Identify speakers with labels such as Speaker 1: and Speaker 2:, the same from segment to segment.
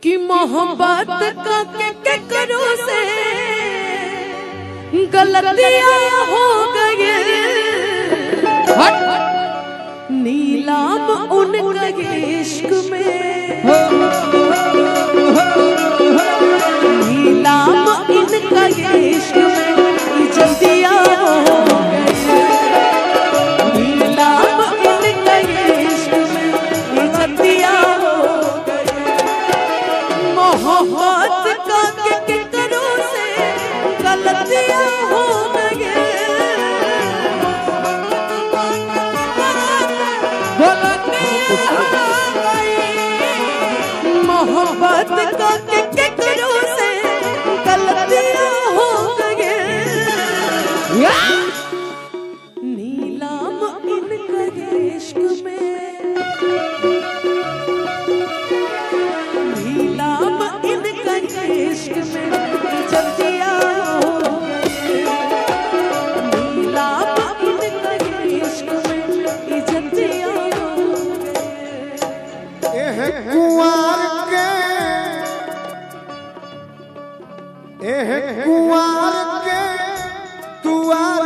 Speaker 1: कि मोहब्बत का के, के करो से गलतियां हो गए नीलाम उनका इश्क में नीलाम इनका इश्क में जल्दियां हो गए नीलाम इनका इश्क में जल्दियां हो गए मोहब्बत का के, के करो से गलतियां हो गए मोहब्बत का के, के करो से गलतियां हो गए नीलाम इनका इश्क में नीलाम इनका इश्क में जल्दियां हो गए नीलाम इनका इश्क में जल्दियां हो गए
Speaker 2: एह कुंवर के एह कुंवर के दुआर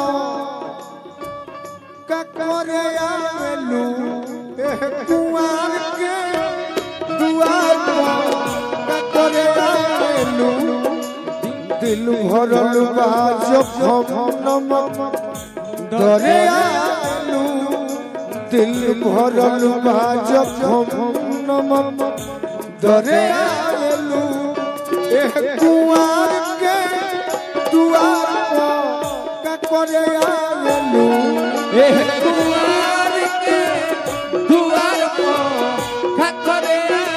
Speaker 2: पर ककरे आवेलू एह कुंवर के दुआर पर ककरे आवेलू दिल भरल बा जखम डरे आलू दिल भरल बा जखम नमम डरे आलू एह कुआर के दुआर पर का करे आलू एह कुआर के दुआर पर का करे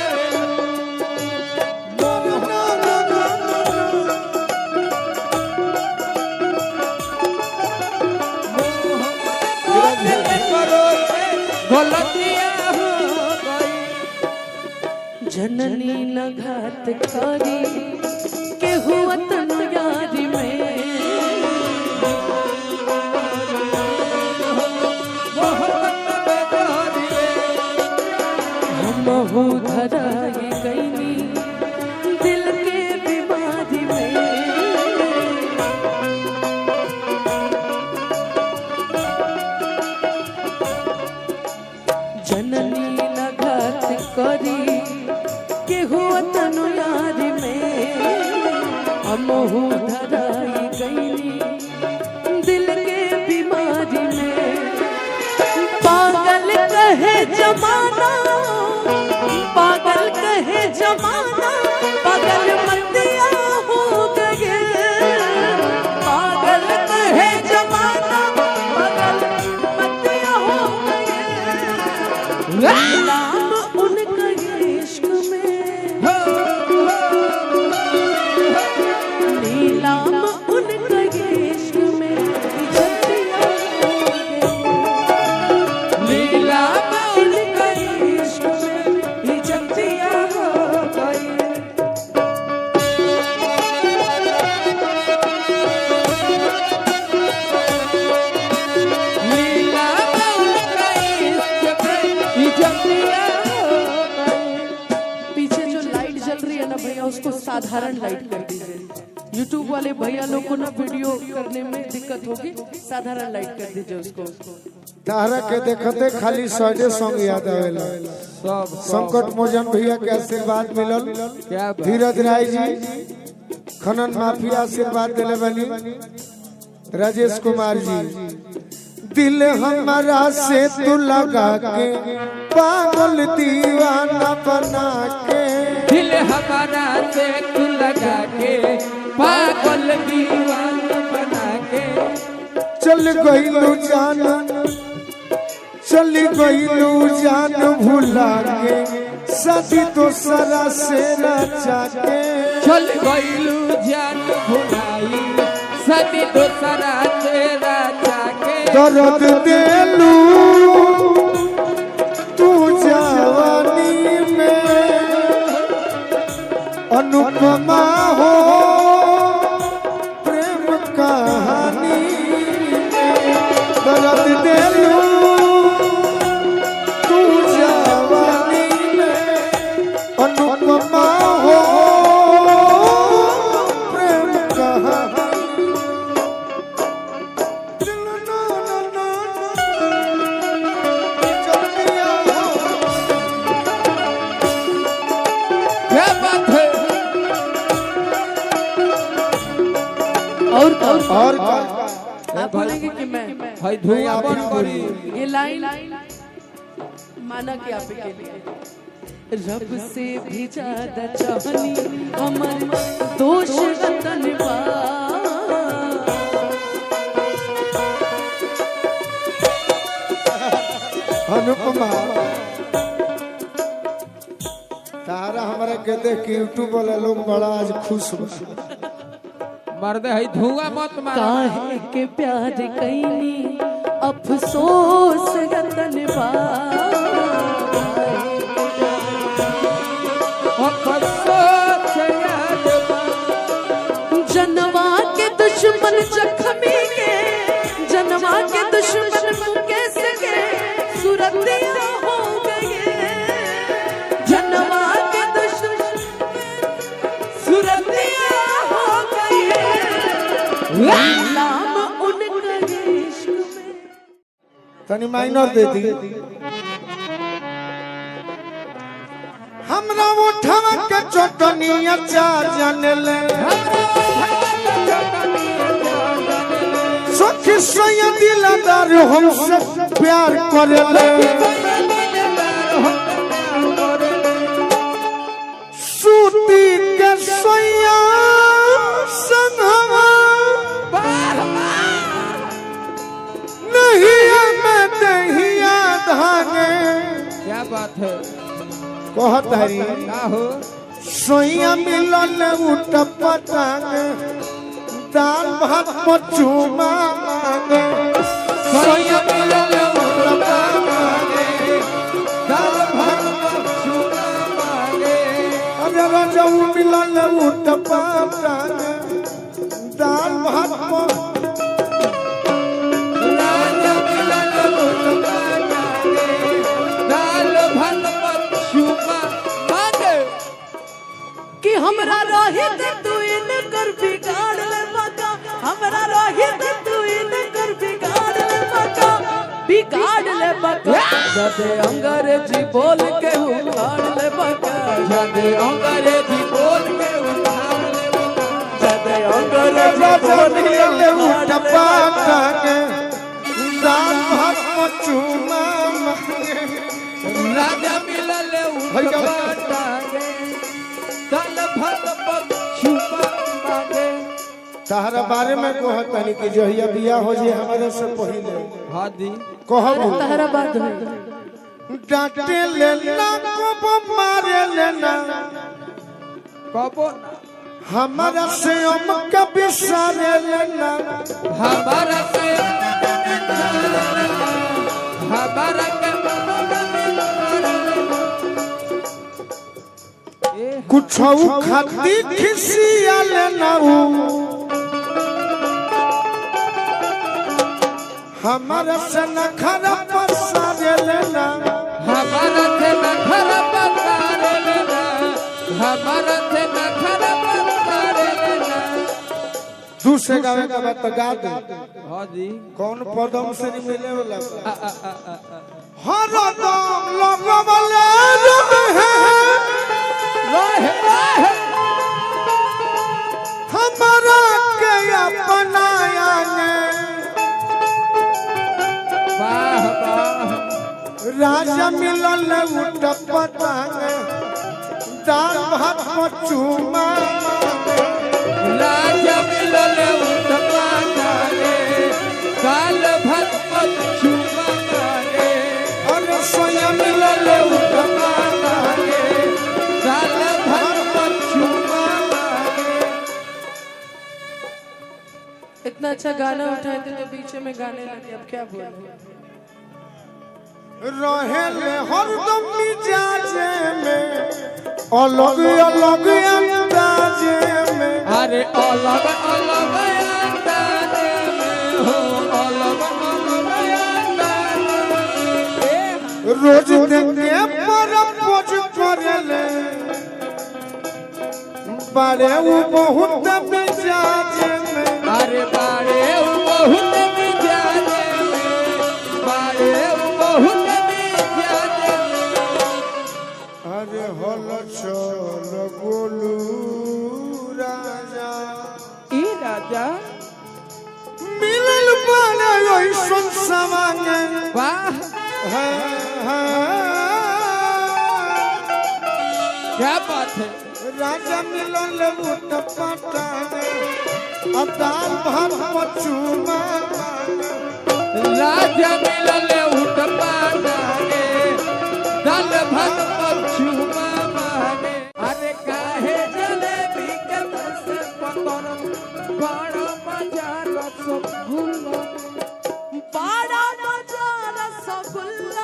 Speaker 1: जननी न घात करी के हुआ तनु यारी में हम हो धराई गईनी दिल के बीमारी में जननी न घात करी के हुआ तनु यारी में हम हो धराई गईनी दिल के बीमारी में पागल कहे जमाना पागल कहे जमाना पागल मतिया हो गए पागल कहे जमाना पागल मतिया हो गए नाम उनका इश्क में नीलाम उनका इश्क में जतिया हो गए नीलाम उनका इश्क में जतिया हो गए पीछे जो लाइट जल रही है ना भैया उसको साधारण लाइट कर दीजिए यूट्यूब वाले भैया लोग को ना वीडियो करने में दिक्कत होगी साधारण लाइट कर दीजिए उसको
Speaker 2: तारा के देखते खाली सौदे सॉन्ग याद आवेला संकट मोचन भैया के आशीर्वाद मिलल धीरज राय जी खनन माफिया आशीर्वाद दिले बनी राजेश कुमार जी दिल हमारा से तू लगा के पागल दीवाना बना के
Speaker 3: दिल हमारा से तू लगा के पागल दीवाना बना के
Speaker 2: चल गईलू जान चल गईलू जान भुला के सदी तो सरा से रचा के
Speaker 3: चल गईलू जान भुलाई सदी दोसरा तेरा जाके
Speaker 2: दर्द देलू तू जवानी में अनुपमा हो प्रेम कहानी में दर्द देलू तू जवानी में अनुपमा
Speaker 3: क्या बात है
Speaker 1: और और
Speaker 2: और का
Speaker 1: आप बोलेंगे कि मैं
Speaker 3: भाई धुआं बंद करी
Speaker 1: ये लाइन माना कि आप के लिए रब से भी ज्यादा चाहनी हमर दोष वतन बा
Speaker 2: अनुपमा तारा हमारा के देख के यूट्यूब वाला लोग बड़ा आज खुश बा
Speaker 3: मर्द है धुआं मत मार
Speaker 1: काहे के प्यार कैनी अफसोस वतन बा
Speaker 3: अफसोस याद बा
Speaker 1: जनवा के दुश्मन जख्मी के जनवा के दुश्मन मुकेश के सुरतिया हो गए जनवा के दुश्मन सुरतिया हो गए नाम उनका इश्क में
Speaker 2: तनी माइनर दे दी हमरा उठवा के चटनी अचार जाने ले सखी सैया दिलदार हमसे प्यार करे ले सूती के सैया संगवा नहीं मैं दहिया धागे
Speaker 3: क्या बात है
Speaker 2: कहत हरी
Speaker 3: का हो
Speaker 2: सोइया मिलन उठ पटांग दाल भात पचुमा मांगे सोइया मिलन उठ पटांग दाल भात पचुमा मांगे अरे रजऊ मिलन उठ पटांग दाल भात प-
Speaker 3: राजा मिलन मुस्काने, दाल भात पछुमा मांगे
Speaker 1: कि हमरा रोहित तू इन कर बिगाड़ ले मका हमरा रोहित तू इन कर बिगाड़ ले मका बिगाड़ ले मका जदे अंग्रेजी बोल के उखाड़ ले मका
Speaker 3: जदे अंग्रेजी बोल के उठाड़ ले
Speaker 1: जदे अंग्रेजी
Speaker 2: रजऊ
Speaker 1: बोल के
Speaker 2: मिलन उठ
Speaker 1: उखाड़ ले मका
Speaker 2: पटांग दाल भात पचुमा मांगे
Speaker 3: राजा मिलल उठबाटागे दाल भात पछुमा मांगे
Speaker 2: तहरा बारे में कहत तनी कि जहिया बिया हो जे हमारे से पहिले
Speaker 3: हादी
Speaker 2: कहब
Speaker 1: तहरा बात है
Speaker 2: डांटे लेना को मारे लेना
Speaker 3: कबो
Speaker 2: हमारा से हम कभी सारे लेना
Speaker 3: हमारा से हमारा के ए
Speaker 2: कुछ खाती खिसिया लेना हमारा से न खरा पसारे लेना
Speaker 3: हमारा थे न खराब तारे लेना हमारा थे न खराब तारे लेना
Speaker 2: दूसरे गावे का बात तो गा दे
Speaker 3: हादी
Speaker 2: कौन पदम से नहीं मिले वाला
Speaker 3: आ आ आ आ आ
Speaker 2: हर दम लगवले रहे
Speaker 3: रोहे रोहे
Speaker 2: हमारा के अपनाया ने
Speaker 3: वाह वाह
Speaker 2: राजा मिलल उठ पटांग दाल भात पचुमा
Speaker 3: राजा मिलल उठवा गाले काल भत पछुमा गाले
Speaker 2: अरे सोया मिलल उठ
Speaker 3: गाले काल भत पछुमा गाले
Speaker 1: इतना अच्छा गाना उठाए थे तो बीच में गाने लगे अब क्या बोले
Speaker 2: रहे ले हरदम मिजाजे में अलग अलग अंदाजे में
Speaker 3: अरे अलग अलग अंदाजे में हो अलग अलग अंदाजे में ए,
Speaker 2: रोज देखे पर पोज करेले बड़े वो बहुत मिजाजे में
Speaker 3: अरे बारे उ बहुत मिजाजे में बारे उ बहुत मिजाजे में
Speaker 2: अरे हल चल गोलू राजा
Speaker 3: ई राजा
Speaker 2: मिलल पाना ऐसन सवांग
Speaker 3: वाह
Speaker 2: है है
Speaker 3: क्या बात है
Speaker 2: राजा मिलल उठ पटाने अताल भात पचुमा
Speaker 3: राजा मिलल उठ पाने दल भग पछुमा माने अरे काहे जलेबी के तरस पतर बड़ा मजा रसगुल्ला
Speaker 1: बड़ा मजा रसगुल्ला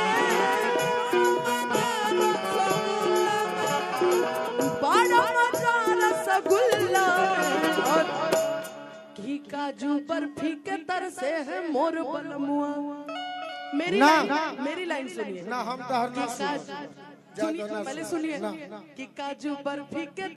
Speaker 1: बड़ा मजा रसगुल्ला और घी काजू बर्फी के तर से है मोर बलमुआ मेरी
Speaker 2: ना।
Speaker 1: लाइन मेरी लाइन सुनिए
Speaker 2: ना हम तो हर ना
Speaker 1: काजू- सुनिए
Speaker 2: ज्यादा ना
Speaker 1: पहले
Speaker 2: सुन-
Speaker 1: सुनिए
Speaker 2: ना, ना।
Speaker 1: कि काजू बर्फी के